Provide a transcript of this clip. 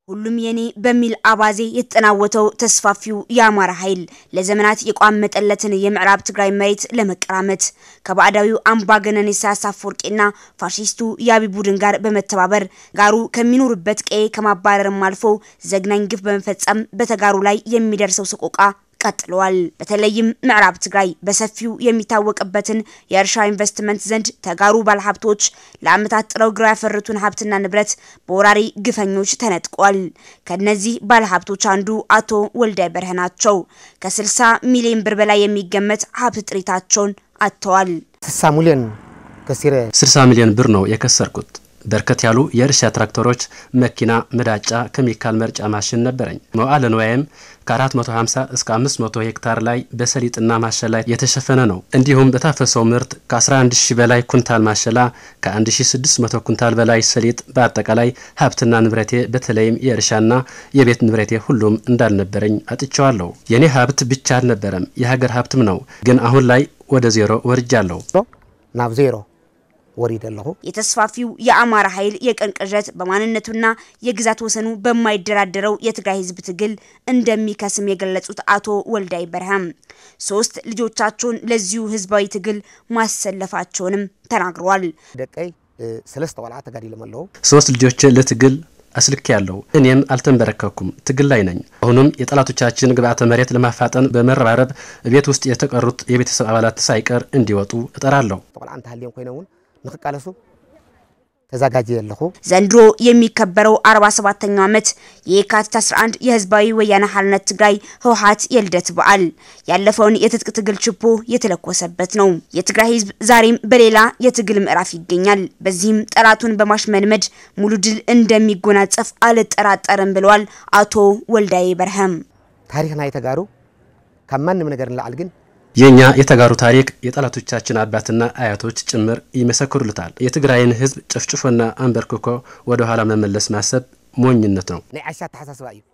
ሁሉም የኔ በሚል አባዜ የተጠናወተው ተስፋፊው የአማራ ኃይል ለዘመናት የቋመጠለትን የምዕራብ ትግራይ መሬት ለመቀራመት ከባዕዳዊው አምባገነን ኢሳያስ አፈወርቂና ፋሺስቱ የአብይ ቡድን ጋር በመተባበር ጋሩ ከሚኖሩበት ቀዬ ከማባረርም አልፎ ዘግናኝ ግፍ በመፈጸም በተጋሩ ላይ የሚደርሰው ሰቆቃ ቀጥለዋል። በተለይም ምዕራብ ትግራይ በሰፊው የሚታወቅበትን የእርሻ ኢንቨስትመንት ዘንድ ተጋሩ ባለሀብቶች ለዓመታት ጥረው ግረው ያፈሩትን ሀብትና ንብረት በወራሪ ግፈኞች ተነጥቀዋል። ከነዚህ ባለሀብቶች አንዱ አቶ ወልዳይ በርሀ ናቸው። ከ60 ሚሊዮን ብር በላይ የሚገመት ሀብት ጥሪታቸውን አጥተዋል። 60 ሚሊዮን ከሲረ 60 ሚሊዮን ብር ነው የከሰርኩት። በርከት ያሉ የእርሻ ትራክተሮች፣ መኪና፣ መዳጫ፣ ኬሚካል መርጫ ማሽን ነበረኝ። መዋዕለ ንዋይም ከ450 እስከ 500 ሄክታር ላይ በሰሊጥና ማሸላ የተሸፈነ ነው። እንዲሁም በታፈሰው ምርት ከ11 ሺህ በላይ ኩንታል ማሸላ፣ ከ1600 ኩንታል በላይ ሰሊጥ፣ በአጠቃላይ ሀብትና ንብረቴ በተለይም የእርሻና የቤት ንብረቴ ሁሉም እንዳልነበረኝ አጥቸዋለሁ። የኔ ሀብት ብቻ አልነበረም፣ የሀገር ሀብትም ነው። ግን አሁን ላይ ወደ ዜሮ ወርጃለሁ። ናብ ዜሮ ወሪድ ኣለኹ የተስፋፊው የአማራ ኃይል የቀን ቅዠት በማንነቱና የግዛት ወሰኑ በማይደራደረው የትግራይ ህዝብ ትግል እንደሚከስም የገለጹት አቶ ወልዳይ በርሃም ሶስት ልጆቻቸውን ለዚሁ ህዝባዊ ትግል ማሰለፋቸውንም ተናግረዋል። ደቀይ ሰለስተ ቆልዓ ተጋዲሎም ኣለዉ ሶስት ልጆች ለትግል አስልክ ያለው እኔም አልተንበረከኩም፣ ትግል ላይ ነኝ። አሁንም የጠላቶቻችን ግብዓተ መሬት ለማፋጠን በመረባረብ ቤት ውስጥ የተቀሩት የቤተሰብ አባላት ሳይቀር እንዲወጡ እጠራለሁ። ቆልዓ እንተሃልዮም ኮይነ እውን ንክቃለሱ ተዘጋጀ ኣለኹ ዘንድሮ የሚከበረው 47ኛው ዓመት የካቲት 11 የህዝባዊ ወያነ ሓርነት ትግራይ ህወሓት የልደት በዓል ያለፈውን የትጥቅ ትግል ችቦ የተለኮሰበት ነው። የትግራይ ህዝብ ዛሬም በሌላ የትግል ምዕራፍ ይገኛል። በዚህም ጠላቱን በማሽመድመድ ሙሉ ድል እንደሚጎናጸፍ አልጠራጠርም ብለዋል አቶ ወልዳይ በርሀም። ታሪክ ናይ ተጋሩ ካብ ማንም ነገር ንላዕል ግን የእኛ የተጋሩ ታሪክ የጠላቶቻችን አባትና አያቶች ጭምር ይመሰክሩልታል። የትግራይን ህዝብ ጭፍጭፎና አንበርክኮ ወደ ኋላ መመለስ ማሰብ ሞኝነት ነው። ናይ ዓሻ ተሓሳስባ እዩ